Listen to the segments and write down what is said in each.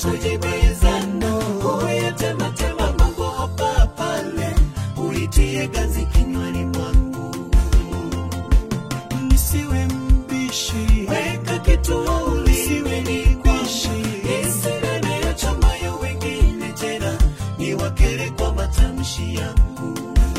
kujibizana huyatematema mambo hapa pale uitie ganzi kinywani mwangu nisiwe mbishi weka kituo uliwe nikwishi isinene ya chamayo wengine tena ni wakere kwa matamshi yangu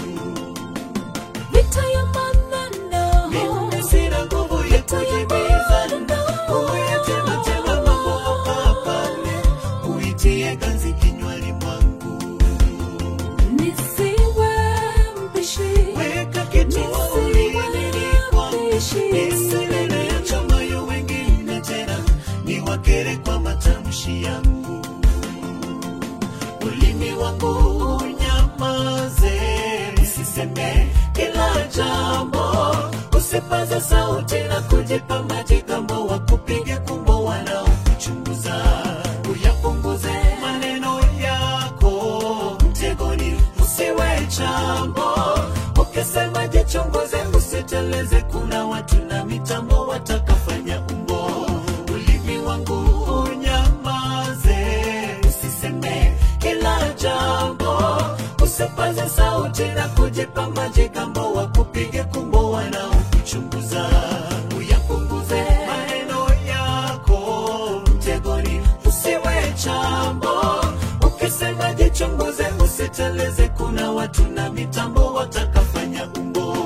vita ya maneno mimi sina nguvu ya kujibizana huyatematema mambo hapa pale uitie ganzi kinywani mwangu nisiwe mbishi weka kituo uliwe kwangu isinene ya chamayo wengine tena ni wakere kwa matamshi yangu ulimi wangu unyamaze usiseme kila jambo usipaze sauti na kujipa majigambo wakupige kumbo wanaokuchunguza uyapunguze maneno yako mtegoni usiwe chambo ukisema jichunguze usiteleze kuna watu na mitambo watakafanya umbo ulimi wangu unyamaze usiseme kila jambo usipaze sauti na kujipa majigambo wakupige kumbo wanaokuchunguza uyapunguze maneno yako mtegoni usiwe chambo ukisema jichunguze usiteleze kuna watu na mitambo watakafanya umbo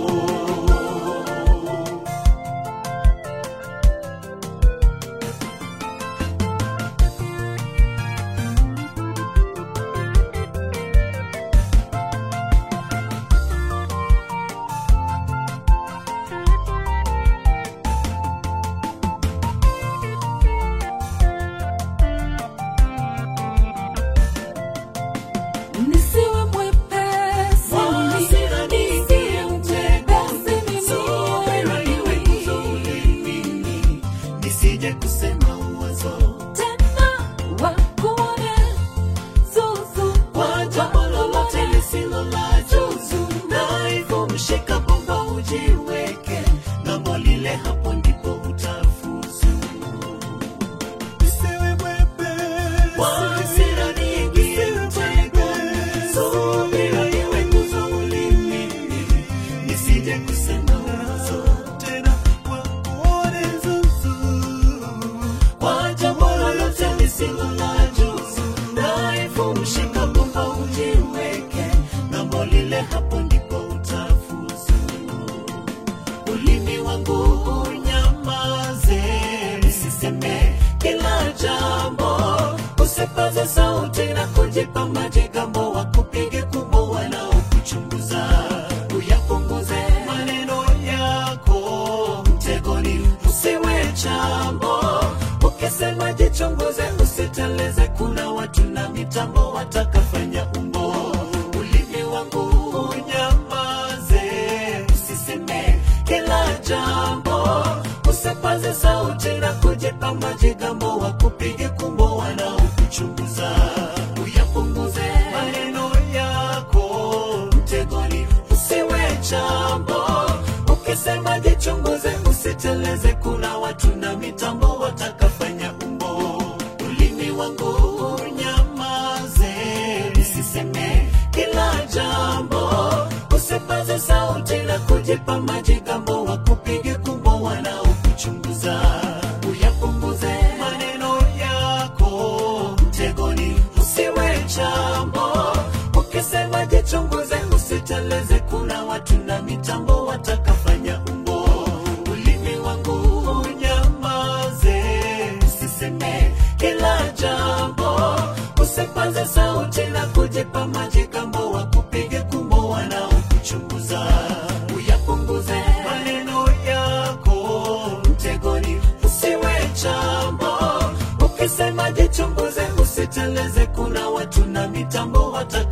nisiwe mwepesi Hasira niingie mtego, Basi subira iwe nguzo ulimini, nisije kusema uwazo tena wakuone zuzu kwa jambo lolote lisilo la juzu, dhaifu mshika bomba ujiweke ng'ambo lile, hapo ndipo utafuzu. nisiwe mwepesi Kwa hasira niingie mtego, subira iwe nguzo ulimini, nisije kusema uwazo tena wakuone zuzu kwa jambo lolote lisilo la juzu, dhaifu mshika bomba ujiweke ng'ambo lile, hapo ndipo utafuzu. Ulimi wangu unyamaze, usiseme kila jambo, usipaze sauti na kujipa majigambo, wakupige kumbo wanaokuchunguza, uyapunguze maneno yako mtegoni, usiwe chambo, ukisema jichunguze, usiteleze, kuna watu na mitambo watakafanya umbo. Ulimi wangu unyamaze, usiseme kila jambo, usipaze sauti na kujipa majigambo, wakupige kumbo wanaokuchunguza, uyapunguze maneno yako mtegoni, usiwe chambo, ukisema jichunguze, usiteleze, kuna watu na mitambo watakafanya umbo. Ulimi wangu unyamaze, usiseme kila jambo, usipaze sauti na kujipa majigambo, wakupige kumbo wanaokuchunguza, uyapunguze maneno yako mtegoni, usiwe chambo, ukisema jichunguze, usiteleze, kuna watu na mitambo watakafanya umbo. Ulimi wangu unyamaze, usiseme kila jambo, usipaze sauti na kujipa majigambo, wakupige kumbo wanaokuchunguza, uyapunguze maneno yako mtegoni, usiwe chambo, ukisema jichunguze, usiteleze, kuna watu na mitambo wataka